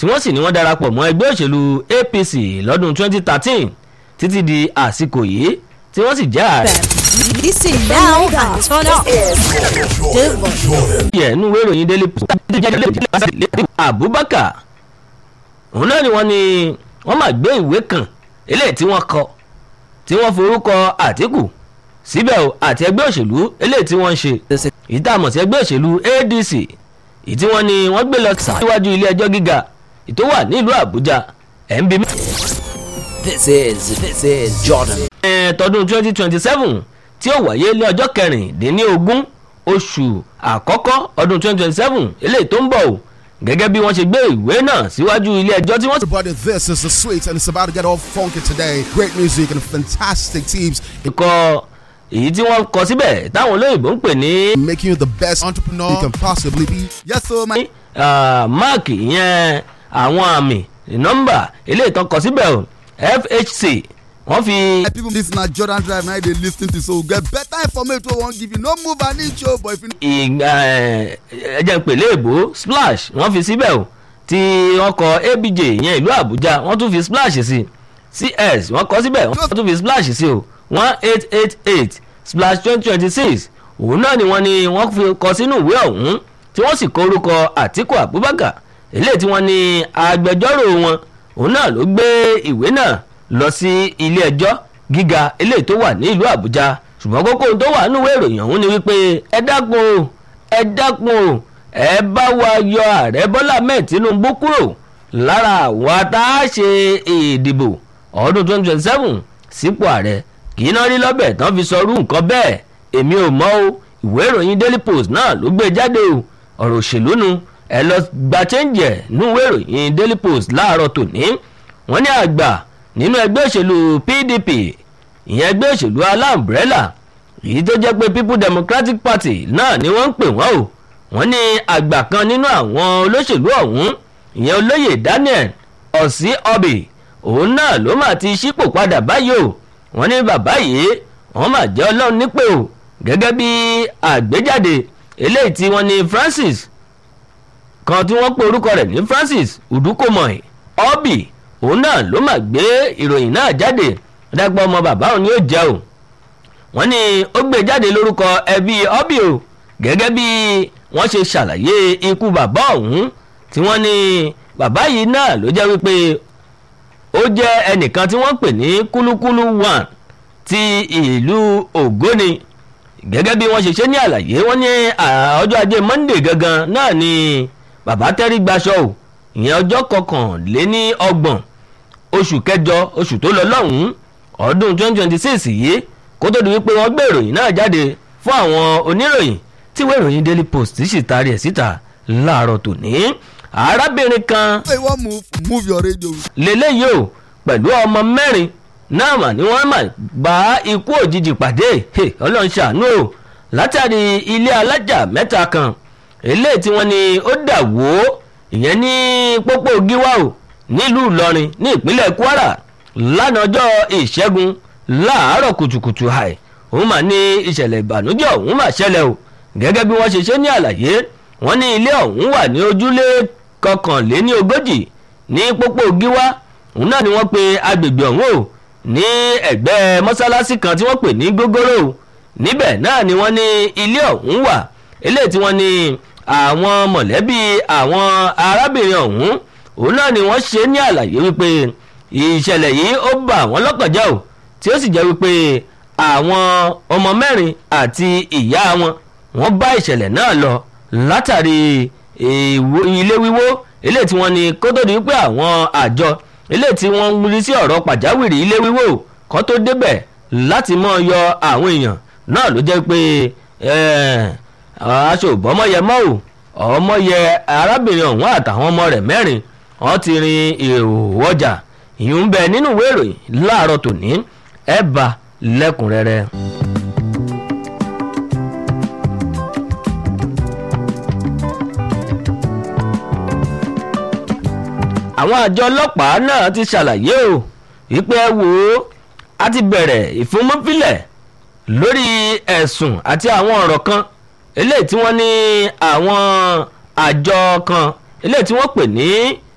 tí wọ́n sì ní wọ́n darapọ̀ mọ́ ẹgbẹ́ òṣèlú apc lọ́dún 2013 títí di àsìkò yìí tí wọ́n sì jẹ́ ààrẹ. Listen now and turn up. The voice. yẹ nínú ìwé ìròyìn daily post abubakar òun náà ni wọ́n ní wọ́n máa gbé ìwé kan eléyìí tí wọ́n kọ tí wọ́n forúkọ àtìkù síbẹ̀ o àti ẹgbẹ́ òṣèlú eléyìí tí wọ́n ń ṣe ìtààmọ̀ sí ẹgbẹ́ òṣèlú adc èyí tí wọ́n ní wọ́n gbé lọ síwájú ilé ẹjọ́ gíga ètò wà nílùú àbújá ẹ̀ ń bí mi. This is this is Jordan. ẹ̀ tọdún twenty twenty seven tí ó wáyé ní ọjọ́ kẹrìndínlógún oṣù àkọ́kọ́ ọdún twenty twenty seven eléyìí tó ń bọ̀ o gẹ́gẹ́ bí wọ́n ṣe gbé ìwé náà síwájú ilé ẹjọ́ tí wọ́n sì Everybody, this is the sweet, and it's about to get all funky today. Great music and fantastic teams kọ èyí tí wọ́n kọ síbẹ̀ táwọn olóyìnbó ń pè ní making you the best entrepreneur you can possibly be. Yes, sir, man. ah, máàkì ìyẹn àwọn àmì nọ́mbà eléyìí tó kọ síbẹ̀ o fhc wọ́n fi People, this na Jordan Drive. Now they listen to so get better information. We won't give you no move and each show, but if you ìgbà ẹ̀jẹ̀ pèlè èbó splash wọ́n fi síbẹ̀ o tí wọ́n kọ abj ìyẹn ìlú àbújá wọ́n tún fi splash sí cs wọ́n kọ síbẹ̀ wọ́n tún fi splash sí o one eight eight eight splash twenty twenty six òun náà ni wọ́n ní wọ́n fi kọ sínú ìwé ọ̀hún tí wọ́n sì kọ orúkọ àtíkù abubakar eléyìí tí wọ́n ní agbẹjọ́rò wọn òun náà ló gbé ìwé náà lọ sí ilé ẹjọ́ gíga eléyìí tó wà ní ìlú àbújá ṣùgbọ́n kókó tó wà nínú ìwé ìròyìn ọ̀hún ni wípé ẹ dákun o ẹ dákun o ẹ bá wa yọ ààrẹ bọ́lá mẹ́ẹ̀ tinubu kúrò lára àwọn tá a ṣe ìdìbò ọdún twenty twenty seven sípò ààrẹ kì í náà rí lọ́bẹ̀ tán fi sọ irú nǹkan bẹ́ẹ̀ èmi ò mọ̀ o ìwé ìròyìn daily post náà ló gbé jáde o ọ̀rọ̀ òṣèlú nu ẹ lọ gba chẹ́ǹjì ẹ̀ nínú ìwé ìròyìn daily post láàárọ̀ tòní wọ́n ní àgbà nínú ẹgbẹ́ òṣèlú pdp ìyẹn ẹgbẹ́ òṣèlú aláǹbrẹ́là èyí tó jẹ́ pé people democratic party náà ni wọ́n ń pè wọ́n o wọ́n ní àgbà kan nínú àwọn olóṣèlú ọ̀hún ìyẹn olóyè daniel ọ̀sí ọbì òun náà ló mà ti ṣípò padà báyìí o wọ́n ní bàbá yìí wọ́n mà jẹ́ ọlọ́run nípè o gẹ́gẹ́ bí àgbéjáde eléyìí tí wọ́n ní francis kan tí wọ́n pe orúkọ rẹ̀ ní francis udukomoy ọbì òun náà ló mà gbé ìròyìn náà jáde dágbà ọmọ bàbá òun ni ó jẹ́ o wọ́n ní ó gbé jáde lórúkọ ẹbí ọbì o gẹ́gẹ́ bí wọ́n ṣe ṣàlàyé ikú bàbá ọ̀hún tí wọ́n ní bàbá yìí náà ló jẹ́ wípé ó jẹ́ ẹnìkan tí wọ́n pè ní kúlúkúlú one ti ìlú ògóni gẹ́gẹ́ bí wọ́n ṣe ṣe ní àlàyé wọ́n ní ọjọ́ ajé monday gangan náà ni bàbá tẹ́rí gbaṣọ o ìyẹn ọjọ́ kọkànléní ọgbọ̀n oṣù kẹjọ oṣù tó lọ lọ́hùn-ún ọdún twenty twenty six yìí kó tó di wípé wọ́n gbé ìròyìn náà jáde fún àwọn oníròyìn tí ìwé ìròyìn daily post sì taari ẹ̀ síta láàárọ̀ tòní arábìnrin kan say one move, move your radio. lélẹ́yìí o pẹ̀lú ọmọ mẹ́rin náà mà ní wọ́n mà bá ikú òjijì pàdé Hey, ọlọ́run ṣàánú o látàrí ilé alájà mẹ́ta kan eléyìí tí wọ́n ní ó dà wó ìyẹn ní pópó gíwá o nílùú ìlọrin ní ìpínlẹ̀ kwara lánàá ọjọ́ ìṣẹ́gun láàárọ̀ kùtùkùtù àì òun mà ní ìṣẹ̀lẹ̀ ìbànújẹ́ òun mà ṣẹlẹ̀ o gẹ́gẹ́ bí wọ́n ṣe ṣe ní àlàyé wọ́n ní ilé ọ̀hún wà ní ojúlé kọkànléní ogójì ní pópó gíwá òun náà ni wọ́n pe agbègbè ọ̀hún o ní ẹ̀gbẹ́ mọ́sálásí kan tí wọ́n pè ní gógóró o níbẹ̀ náà ni wọ́n ní ilé ọ̀hún wà eléyìí tí wọ́n ní àwọn mọ̀lẹ́bí àwọn arábìnrin ọ̀hún òun náà ni wọ́n ṣe ní àlàyé wípé ìṣẹ̀lẹ̀ yìí ó bà wọ́n lọ́kàn jẹ́ o tí ó sì jẹ́ wípé àwọn ọmọ mẹ́rin àti ìyá wọn wọ́n bá ìṣẹ̀lẹ̀ náà lọ látàrí ilé wíwó eléyìí tí wọ́n ní kó tó di wípé àwọn àjọ eléyìí tí wọ́n ń rí sí ọ̀rọ̀ pàjáwìrì ilé wíwó kó tó débẹ̀ láti mọ́ yọ àwọn èèyàn náà ló jẹ́ pé aṣọ òbọ́mọyẹ mọ́ ò ọmọyẹ arábìnrin ọ̀hún àtàwọn ọmọ rẹ̀ mẹ́rin wọ́n ti rin ìhòòhò ọjà ìyún ń bẹ nínú ìwé ìròyìn láàárọ̀ tòní ẹ̀ bá lẹ́kùnrẹ́rẹ́. àwọn àjọ ọlọ́pàá náà ti ṣàlàyé o wípé ẹ wò ó a ti bẹ̀rẹ̀ ìfúnmọ́filẹ̀ lórí ẹ̀sùn àti àwọn ọ̀rọ̀ kan eléyìí tí wọ́n ní àwọn àjọ kan eléyìí tí wọ́n pè ní